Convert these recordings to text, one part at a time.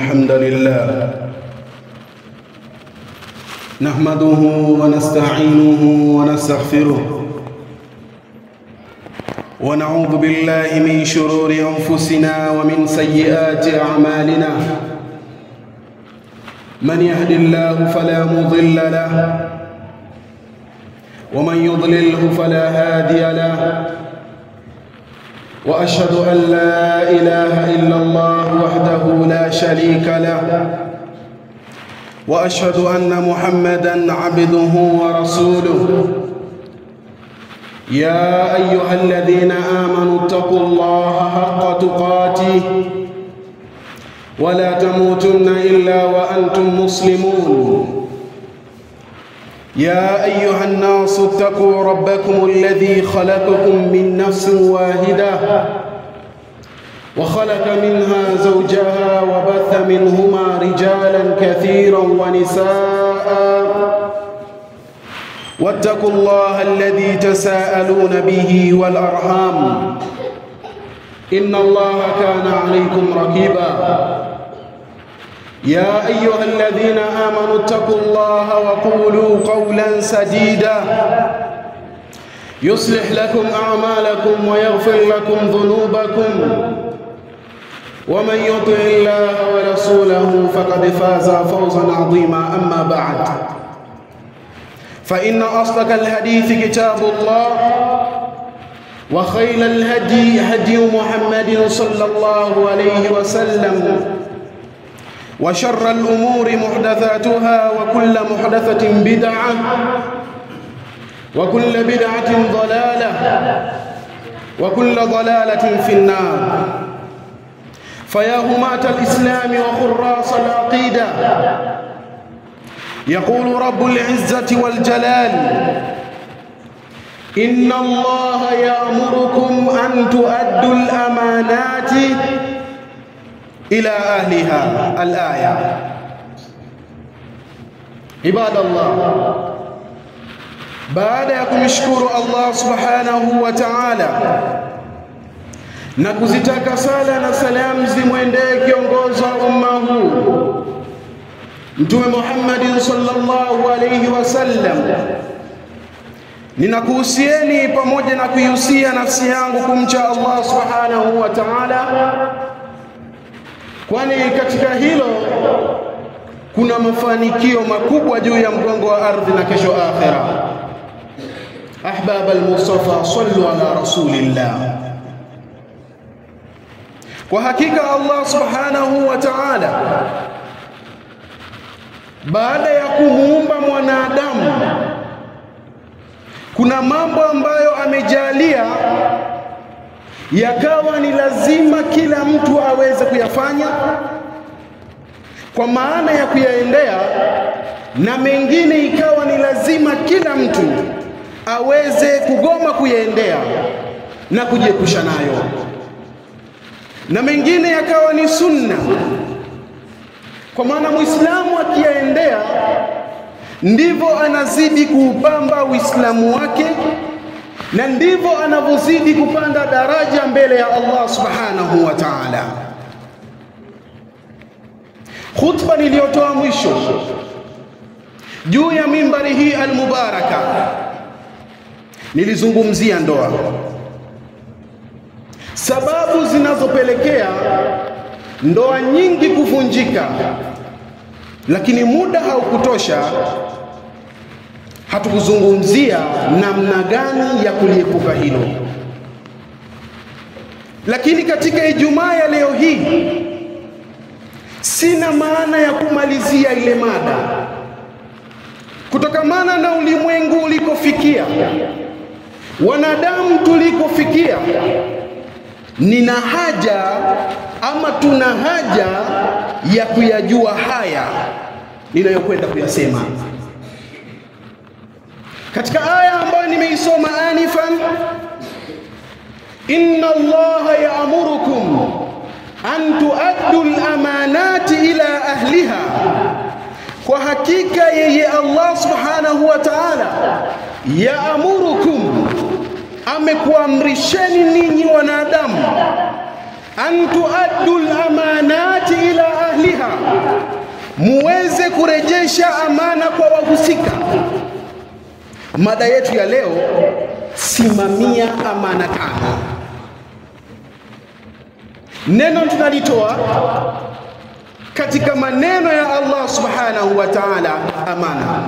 الحمد لله نحمده ونستعينه ونستغفره ونعوذ بالله من شرور انفسنا ومن سيئات اعمالنا من يهد الله فلا مضل له ومن يضلله فلا هادي له واشهد ان لا اله الا الله وحده لا شريك له واشهد ان محمدا عبده ورسوله يا ايها الذين امنوا اتقوا الله حق تقاته ولا تموتن الا وانتم مسلمون يا ايها الناس اتقوا ربكم الذي خلقكم من نفس واحده وخلق منها زوجها وبث منهما رجالا كثيرا ونساء واتقوا الله الذي تساءلون به والارحام ان الله كان عليكم رقيبا يا ايها الذين امنوا اتقوا الله وقولوا قولا سديدا يصلح لكم اعمالكم ويغفر لكم ذنوبكم ومن يطع الله ورسوله فقد فاز فوزا عظيما اما بعد فان اصدق الحديث كتاب الله وخير الهدي هدي محمد صلى الله عليه وسلم وشر الأمور محدثاتها وكل محدثة بدعة وكل بدعة ضلالة وكل ضلالة في النار فيا هماة الإسلام وخراص العقيدة يقول رب العزة والجلال إن الله يأمركم أن تؤدوا الأمانات إلى أهلها الآية عباد الله baada ya kumshukuru Allah subhanahu wa ta'ala na kuzitaka sala na salamu zimwendee kiongozi wa umma huu Mtume Muhammad sallallahu alayhi wasallam ninakuhusieni pamoja na kuihusia nafsi yangu kumcha Allah subhanahu wa ta'ala kwani katika hilo kuna mafanikio makubwa juu ya mgongo wa ardhi na kesho akhira ahbab al-mustafa sallu ala rasulillah kwa hakika Allah subhanahu wa ta'ala baada ya kumuumba mwanadamu kuna mambo ambayo amejalia yakawa ni lazima kila mtu aweze kuyafanya kwa maana ya kuyaendea, na mengine ikawa ni lazima kila mtu aweze kugoma kuyaendea na kujiepusha nayo, na mengine yakawa ni sunna, kwa maana Muislamu akiyaendea ndivyo anazidi kuupamba Uislamu wake na ndivyo anavyozidi kupanda daraja mbele ya Allah subhanahu wa ta'ala. Khutba niliyotoa mwisho juu ya mimbari hii almubaraka, nilizungumzia ndoa, sababu zinazopelekea ndoa nyingi kuvunjika, lakini muda haukutosha hatukuzungumzia namna gani ya kuliepuka hilo. Lakini katika Ijumaa ya leo hii sina maana ya kumalizia ile mada, kutokamana na ulimwengu ulikofikia, wanadamu tulikofikia. Nina haja ama tuna haja ya kuyajua haya ninayokwenda kuyasema katika aya ambayo nimeisoma anifan, inna Allaha ya'murukum an tuaddu al-amanati ila ahliha, kwa hakika yeye Allah subhanahu wa ta'ala ya'murukum, amekuamrisheni ninyi wanadamu an tuaddu lamanati ila ahliha, muweze kurejesha amana kwa wahusika. Mada yetu ya leo, simamia amana tano. Neno tunalitoa katika maneno ya Allah subhanahu wa ta'ala, amana.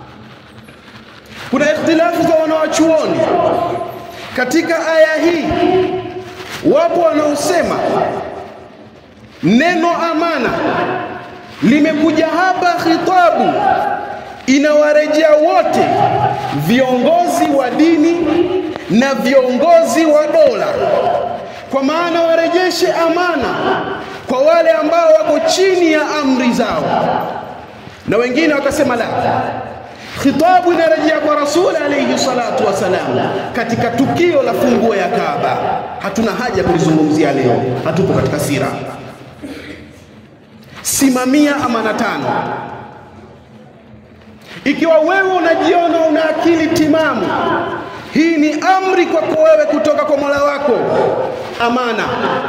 Kuna ikhtilafu za wanawachuoni katika aya hii. Wapo wanaosema neno amana limekuja hapa khitabu inawarejea wote, viongozi wa dini na viongozi wa dola, kwa maana warejeshe amana kwa wale ambao wako chini ya amri zao. Na wengine wakasema la, khitabu inarejea kwa Rasul alayhi salatu wasalam katika tukio la funguo ya Kaaba. Hatuna haja kulizungumzia leo, hatupo katika sira. Simamia amana tano. Ikiwa wewe unajiona una akili timamu, hii ni amri kwako wewe kutoka kwa Mola wako. Amana,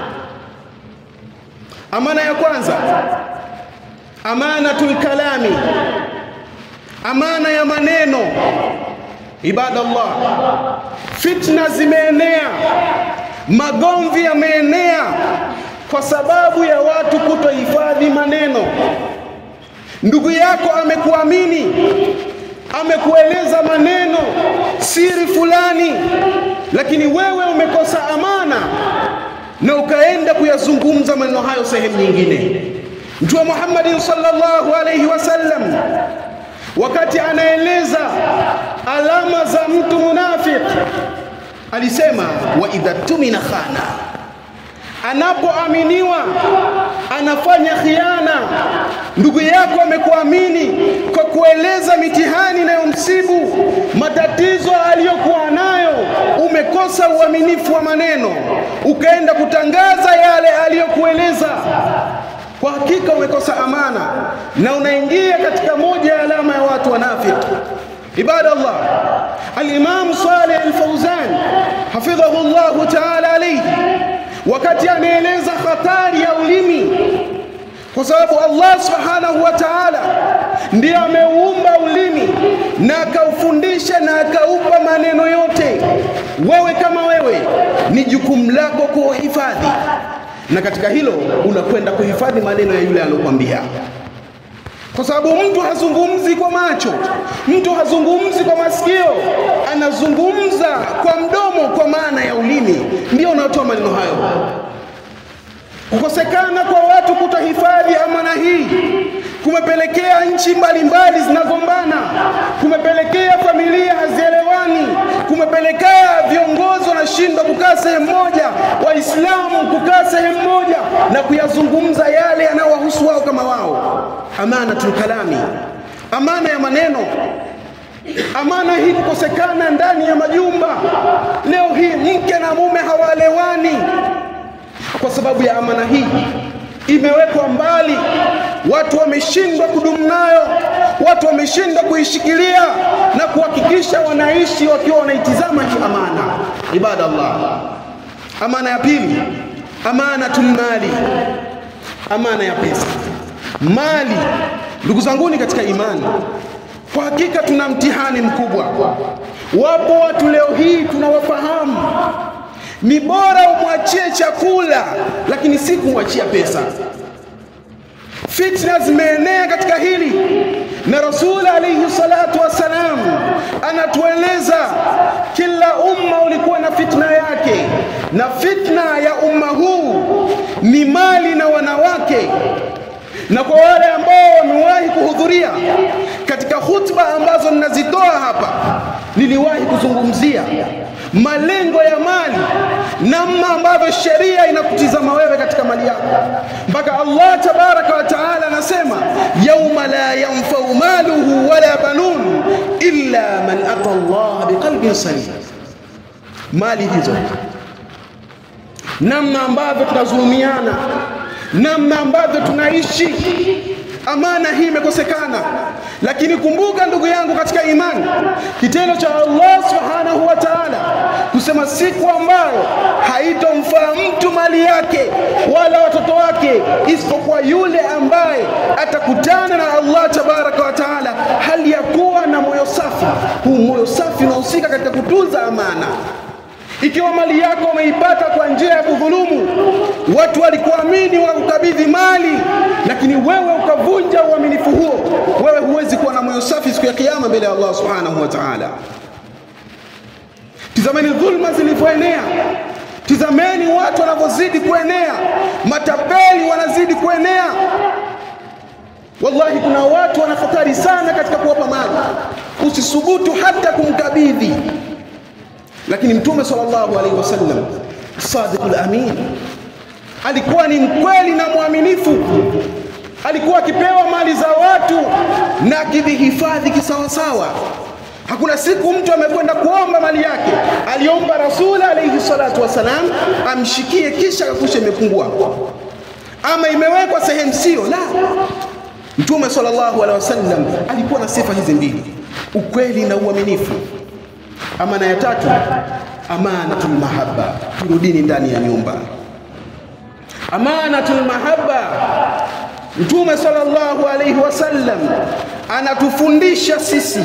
amana ya kwanza, amanatul kalami, amana ya maneno. Ibadallah, fitna zimeenea, magomvi yameenea kwa sababu ya watu kutohifadhi maneno. Ndugu yako amekuamini, amekueleza maneno siri fulani, lakini wewe umekosa amana na ukaenda kuyazungumza maneno hayo sehemu nyingine. Mtume Muhammadin sallallahu alayhi wasallam wakati anaeleza alama za mtu munafiki alisema, wa idha tumina khana anapoaminiwa anafanya khiana. Ndugu yako amekuamini kwa kueleza mitihani inayomsibu matatizo aliyokuwa nayo, umekosa uaminifu wa maneno, ukaenda kutangaza yale aliyokueleza, kwa hakika umekosa amana na unaingia katika moja ya alama ya watu wanafiki. Ibada Allah, Al-Imam Saleh Al-Fauzan hafidhahu llahu taala alayhi wakati anaeleza hatari ya ulimi, kwa sababu Allah subhanahu wa ta'ala ndiye ameuumba ulimi na akaufundisha na akaupa maneno yote. Wewe kama wewe, ni jukumu lako kuhifadhi, na katika hilo unakwenda kuhifadhi maneno ya yule aliyokwambia kwa sababu mtu hazungumzi kwa macho, mtu hazungumzi kwa masikio, anazungumza kwa mdomo, kwa maana ya ulimi ndio unaotoa maneno hayo. Kukosekana kwa watu kutohifadhi amana hii kumepelekea nchi mbalimbali zinagombana, kumepelekea familia hazielewani, kumepelekea viongozi wanashindwa kukaa sehemu moja, Waislamu kukaa sehemu moja na kuyazungumza yale yanayowahusu wao kama wao. Amanatul kalami, amana ya maneno. Amana hii kukosekana ndani ya majumba. Leo hii mke na mume hawaelewani kwa sababu ya amana hii imewekwa mbali, watu wameshindwa kudumu nayo, watu wameshindwa kuishikilia na kuhakikisha wanaishi wakiwa wanaitizama hii amana. Ibada Allah, amana ya pili, amanatul mali, amana ya pesa, mali. Ndugu zanguni katika imani, kwa hakika tuna mtihani mkubwa. Wapo watu leo hii tunawafahamu ni bora umwachie chakula lakini si kumwachia pesa. Fitna zimeenea katika hili, na Rasul alayhi salatu wassalam anatueleza kila umma ulikuwa na fitna yake, na fitna ya umma huu ni mali na wanawake. Na kwa wale ambao wamewahi kuhudhuria katika hutuba ambazo ninazitoa hapa, niliwahi kuzungumzia malengo ya mali, namna ambavyo sheria inakutizama wewe katika mali yako, mpaka Allah tabaraka wa taala anasema yauma la yanfau maluhu wala banun illa man ata Allah biqalbin salim. Mali hizo, namna ambavyo tunazulumiana, namna ambavyo tunaishi, amana hii imekosekana. Lakini kumbuka ndugu yangu katika imani, kitendo cha Allah subhanahu wa ta'ala kusema siku ambayo haitomfaa mtu mali yake wala watoto wake isipokuwa yule ambaye atakutana na Allah tabaraka wa taala hali ya kuwa na moyo safi. Huu moyo safi unahusika katika kutunza amana. Ikiwa mali yako umeipata kwa njia ya kudhulumu, watu walikuamini wakukabidhi mali, lakini wewe ukavunja uaminifu huo, wewe huwezi kuwa na moyo safi siku ya Kiyama mbele ya Allah subhanahu wa ta'ala. Tizameni dhulma zilivyoenea, tizameni watu wanavyozidi kuenea, matapeli wanazidi kuenea. Wallahi, kuna watu wana hatari sana katika kuwapa mali, usisubutu hata kumkabidhi lakini Mtume sallallahu alaihi wasallam sadiqul amin alikuwa ni mkweli na mwaminifu, alikuwa akipewa mali za watu na akivihifadhi kisawasawa. Hakuna siku mtu amekwenda kuomba mali yake aliomba Rasul alaihi salatu wassalam amshikie kisha akakusha imepungua ama imewekwa sehemu sio. La, Mtume sallallahu alaihi wasallam alikuwa na sifa hizi mbili, ukweli na uaminifu. Amana ya tatu, amanatul mahabba. Turudini ndani ya nyumba. Amanatul mahabba, Mtume sallallahu alaihi wasallam anatufundisha sisi,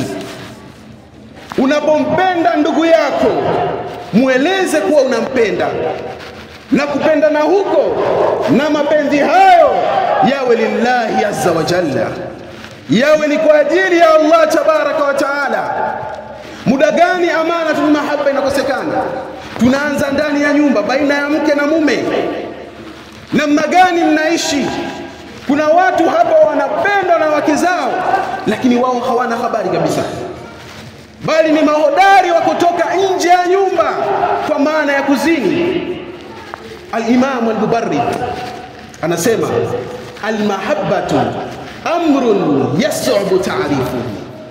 unapompenda ndugu yako mweleze kuwa unampenda na kupendana huko na mapenzi hayo yawe lillahi azza wa jalla, yawe ni kwa ajili ya Allah tabaraka wa taala. Muda gani amanatul mahabba inakosekana? Tunaanza ndani ya nyumba, baina ya mke na mume. Namna gani mnaishi? Kuna watu hapa wanapendwa na wake zao, lakini wao hawana habari kabisa, bali ni mahodari wa kutoka nje ya nyumba kwa maana ya kuzini. Al-Imam al-Mubarrid anasema al-mahabbatu amrun yas'ubu ta'rifuhu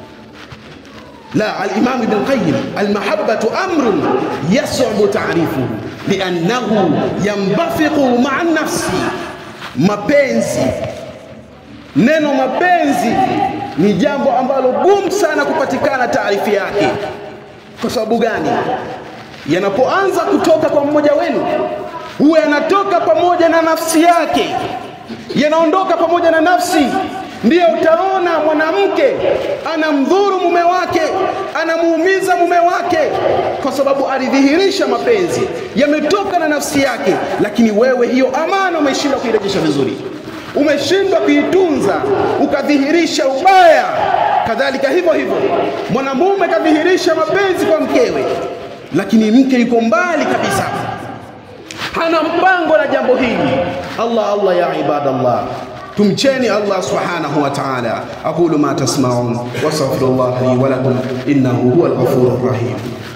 لا الإمام ابن القيم المحبة أمر يصعب تعريفه لأنه ينبثق مع النفس mapenzi neno mapenzi ni jambo ambalo gumu sana kupatikana taarifi yake kwa sababu gani yanapoanza kutoka kwa mmoja wenu huwa yanatoka pamoja na nafsi yake yanaondoka pamoja na nafsi ndiyo utaona mwanamke anamdhuru mume wake, anamuumiza mume wake, kwa sababu alidhihirisha mapenzi yametoka na nafsi yake. Lakini wewe hiyo amana umeshindwa kuirejesha vizuri, umeshindwa kuitunza, ukadhihirisha ubaya. Kadhalika hivyo hivyo, mwanamume kadhihirisha mapenzi kwa mkewe, lakini mke yuko mbali kabisa, hana mpango na jambo hili. Allah Allah, ya ibadallah tumcheni Allah subhanahu wa ta'ala. aqulu ma tasma'un wastaghfirullah li wa lakum innahu huwal ghafurur rahim.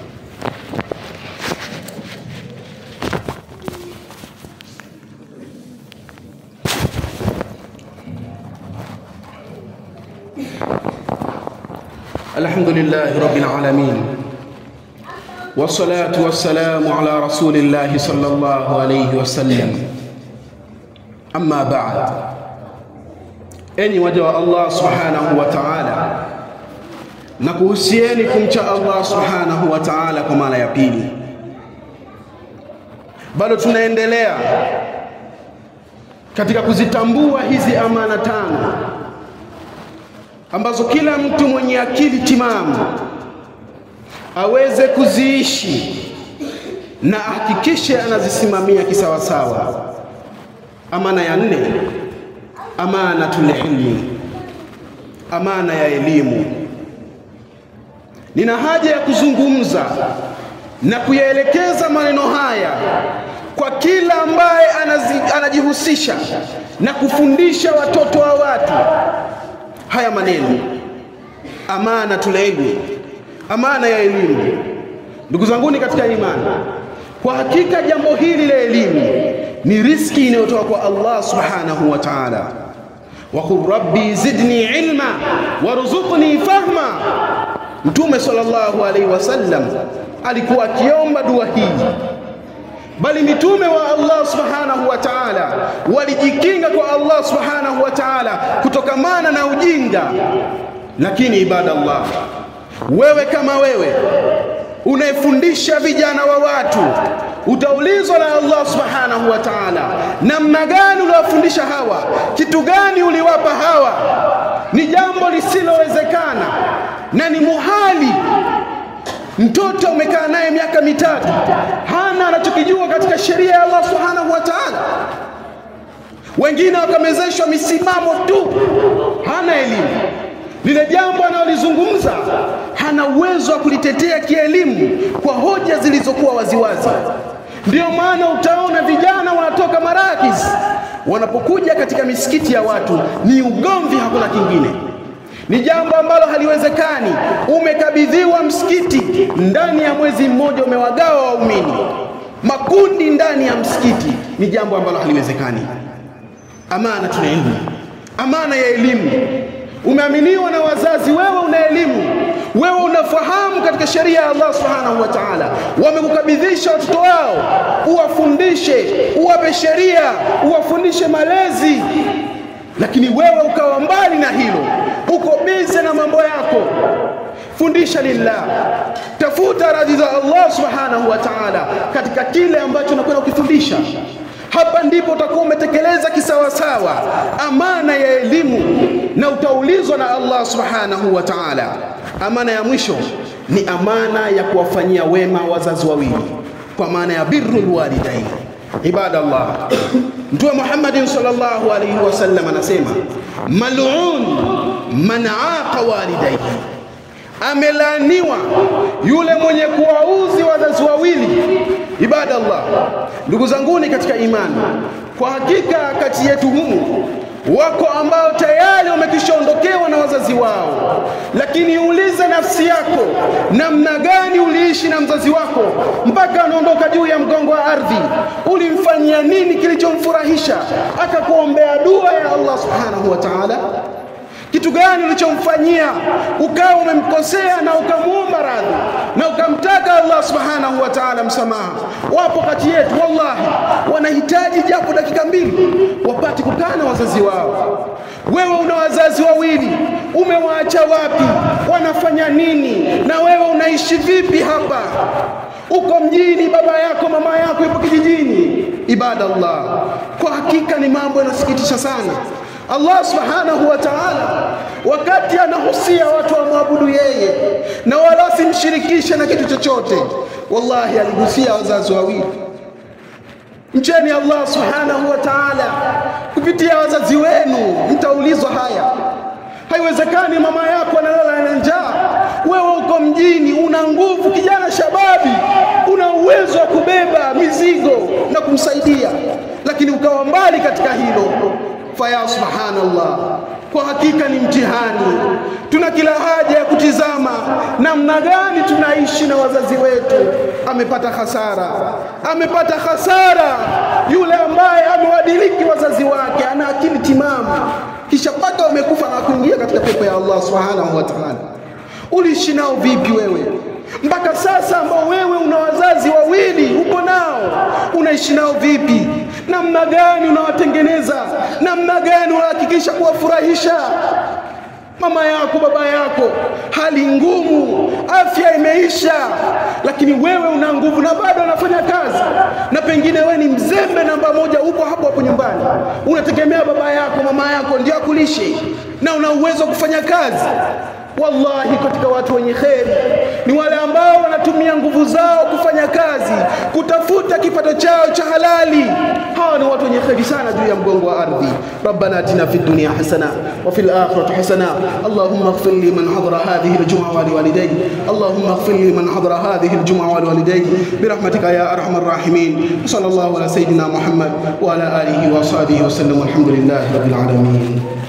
Alhamdulillahi rabbil alamin wassalatu wassalamu ala rasulillahi sallallahu alayhi wasallam amma ba'd enyi waja wa Allah subhanahu wa ta'ala, na kuhusieni kumcha Allah subhanahu wa ta'ala kwa mara ya pili. Bado tunaendelea katika kuzitambua hizi amana tano ambazo kila mtu mwenye akili timamu aweze kuziishi na ahakikishe anazisimamia kisawasawa. Amana ya nne amanatul ilmi, amana ya elimu. Nina haja ya kuzungumza na kuyaelekeza maneno haya kwa kila ambaye anajihusisha na kufundisha watoto wa watu haya maneno, amanatul ilmi, amana ya elimu. Ndugu zanguni katika imani, kwa hakika jambo hili la elimu ni riski inayotoka kwa Allah subhanahu wa ta'ala waqul rabbi zidni ilma warzuqni fahma. Mtume sallallahu alaihi wasallam alikuwa akiomba dua hii, bali mitume wa Allah subhanahu wa ta'ala walijikinga kwa Allah subhanahu wa ta'ala kutokamana na ujinga. Lakini ibadallah, wewe kama wewe unayefundisha vijana wa watu utaulizwa na Allah subhanahu wa ta'ala, namna gani uliwafundisha hawa, kitu gani uliwapa hawa. Ni jambo lisilowezekana na ni muhali. Mtoto umekaa naye miaka mitatu, hana anachokijua katika sheria ya Allah subhanahu wa ta'ala. Wengine wakamezeshwa misimamo tu, hana elimu lile jambo analolizungumza hana uwezo wa kulitetea kielimu kwa hoja zilizokuwa waziwazi. Ndiyo maana utaona vijana wanatoka Marakis, wanapokuja katika misikiti ya watu ni ugomvi, hakuna kingine. Ni jambo ambalo haliwezekani. Umekabidhiwa msikiti, ndani ya mwezi mmoja umewagawa waumini makundi ndani ya msikiti, ni jambo ambalo haliwezekani. Amana tuna elimu, amana ya elimu umeaminiwa na wazazi, wewe una elimu, wewe unafahamu katika sheria ya Allah subhanahu wa ta'ala. Wamekukabidhisha watoto wao, uwafundishe, uwape sheria, uwafundishe malezi, lakini wewe ukawa mbali na hilo, uko bize na mambo yako. Fundisha lillah, tafuta radhi za Allah subhanahu wa ta'ala katika kile ambacho unakwenda kukifundisha. Hapa ndipo utakuwa umetekeleza kisawasawa amana ya elimu na utaulizwa na Allah subhanahu wa ta'ala. Amana ya mwisho ni amana ya kuwafanyia wema wazazi wawili, kwa maana ya birrul walidain. Ibadallah, Mtume Muhammadin sallallahu alaihi wasallam anasema mal'un man aqa walidayhi amelaaniwa yule mwenye kuwauzi wazazi wawili. Ibadallah, ndugu zanguni katika imani, kwa hakika kati yetu humu wako ambao tayari wamekishaondokewa na wazazi wao, lakini ulize nafsi yako, namna gani uliishi na mzazi wako mpaka anaondoka juu ya mgongo wa ardhi? Ulimfanyia nini kilichomfurahisha akakuombea dua ya Allah subhanahu wa ta'ala? Kitu gani ulichomfanyia ukawa umemkosea na ukamwomba radhi na ukamtaka Allah subhanahu wa ta'ala msamaha? Wapo kati yetu wallahi, wanahitaji japo dakika mbili wapate kukaa na wazazi wao. Wewe una wazazi wawili, umewaacha wapi? Wanafanya nini? Na wewe unaishi vipi hapa? Uko mjini, baba yako mama yako yupo kijijini. Ibadallah, kwa hakika ni mambo yanasikitisha sana. Allah subhanahu wa ta'ala wakati anahusia watu wamwabudu yeye na wala simshirikishe na kitu chochote, wallahi aligusia wazazi wawili. Mcheni Allah subhanahu wa ta'ala kupitia wazazi wenu, mtaulizwa haya. Haiwezekani mama yako analala na njaa, wewe uko mjini, una nguvu, kijana shababi, una uwezo wa kubeba mizigo na kumsaidia, lakini ukawa mbali katika hilo faya subhanallah, kwa hakika ni mtihani. Tuna kila haja ya kutizama namna gani tunaishi na wazazi wetu. Amepata hasara, amepata hasara yule ambaye amewadiliki wazazi wake, ana akili timamu, kisha mpaka wamekufa na kuingia katika pepo ya Allah subhanahu wa ta'ala. Uliishi nao vipi wewe mpaka sasa, ambao wewe una wazazi wawili upo nao, unaishi nao vipi? Namna gani unawatengeneza? Namna gani unahakikisha kuwafurahisha mama yako baba yako? Hali ngumu, afya imeisha, lakini wewe una nguvu na bado unafanya kazi, na pengine wewe ni mzembe namba moja, upo hapo hapo nyumbani, unategemea baba yako mama yako ndio akulishe, na una uwezo wa kufanya kazi. Wallahi, katika watu wenye kheri ni wale ambao wanatumia nguvu zao kufanya kazi, kutafuta kipato chao cha halali. Hawa ni watu wenye kheri sana juu ya mgongo wa ardhi. Rabbana atina fid dunya hasana wa fil akhirati hasana Allahumma ighfir li man hadara hadhihi al-jum'a wa liwalidayhi Allahumma ighfir li man hadara hadhihi al-jum'a wa liwalidayhi birahmatika ya arhamar rahimin. Sallallahu ala sayidina Muhammad wa ala alihi wa sahbihi wa sallam. Alhamdulillahi rabbil alamin.